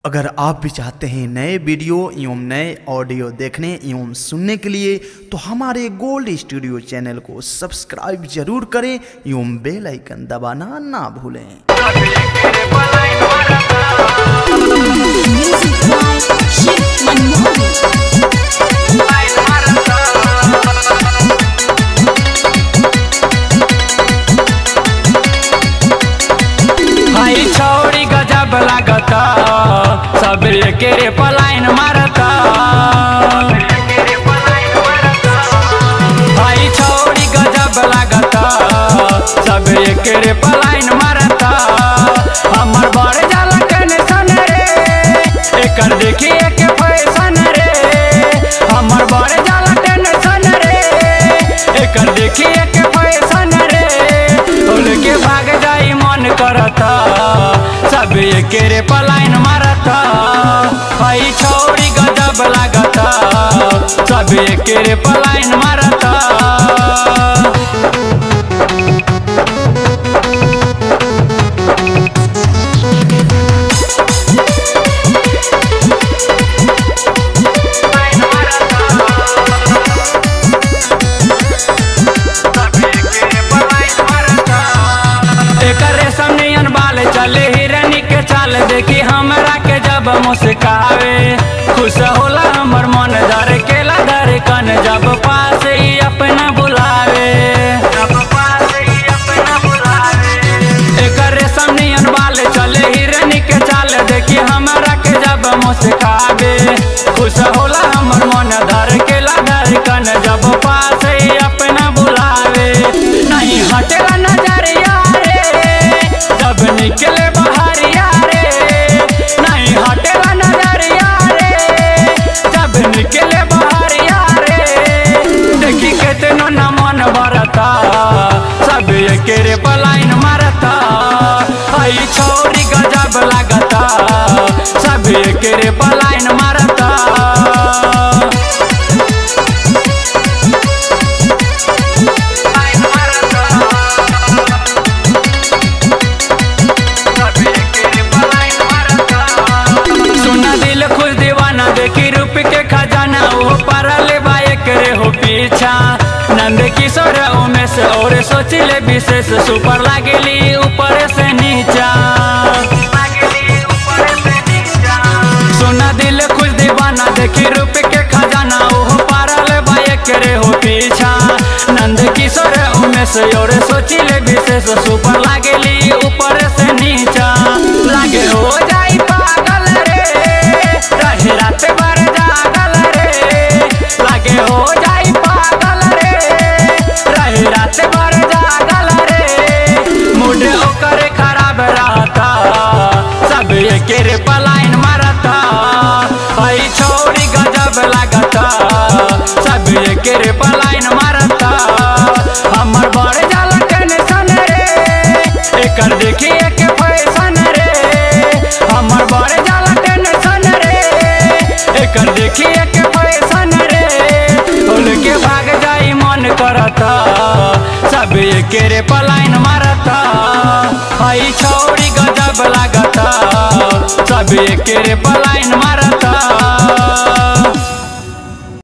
अगर आप भी चाहते हैं नए वीडियो एवं नए ऑडियो देखने एवं सुनने के लिए तो हमारे गोल्ड स्टूडियो चैनल को सब्सक्राइब जरूर करें एवं बेल आइकन दबाना ना भूलें Music by Shiv Manmohan. भाई छौड़ी गजब लागता सब एके रे पलायन मारता भाई छौड़ी गजब लागता सब एके रे पलायन मारता हमर बड़ जाला टेंशन रे एकर देखिए के फैशन रे हमर बड़ जाला टेंशन रे एकर देखिए के फैशन रे उल के भाग जाई मन करता सब एके रे पलायन मारता भाई छौड़ी गजब लागता सब एके रे पलायन मारता एकर रेशम नियन बाल चले हिरनी के चाल देखी हमरा के जब मुस्कावे खुश होला हमर मन धर केला धर कन जब पास ही अपना बुलावे एकर रेशम नियन बाल चले हिरनी के चाल देखी हमरा के जब मुस्कावे खुश होला हमर मन धर केला धर कन जब पास ही अपना बुलावे नहीं हटेला नजरिया रे जब निकले बहरिया रे नहीं हटेला नजरिया रे जब निकले बहरिया रे देखी केतनो न मन भरता सब एके रे पलायन मारता हई छौरी गजब लागता सब एके रे पलायन मारता सुना दिल खुश दीवाना देखी रूप के खजाना वो परल बाइक रे हो पीछा नंद किशोर उमेश और सोचिले विशेष सुपर लागेली ऊपर से नीचा सुना दिल खुश दीवाना देखी रूप के खजाना वो परल बाइक रे हो पीछा नंद किशोर उमेश और सोचिले विशेष सुपर लागेली ऊपर से नीचा लागे हो जाई पागल रे रहे रात भर जागल रे लागे हो जाई पागल रे रहे रात भर जागल रे मूड ओकर खराब रहता सब एके रे पलायन मारता हई छौरी गजब लागता सब एके रे पलायन मारता हमर बड़ जाला टेंशन रे एकर देखिए के फैशन रे हमर बड़ जाला टेंशन रे एकर देखिए के फैशन रे उल के भाग जाई मन करता सब एके रे पलायन मारता हई छौरी गजब लागता सब एके रे पलायन मारता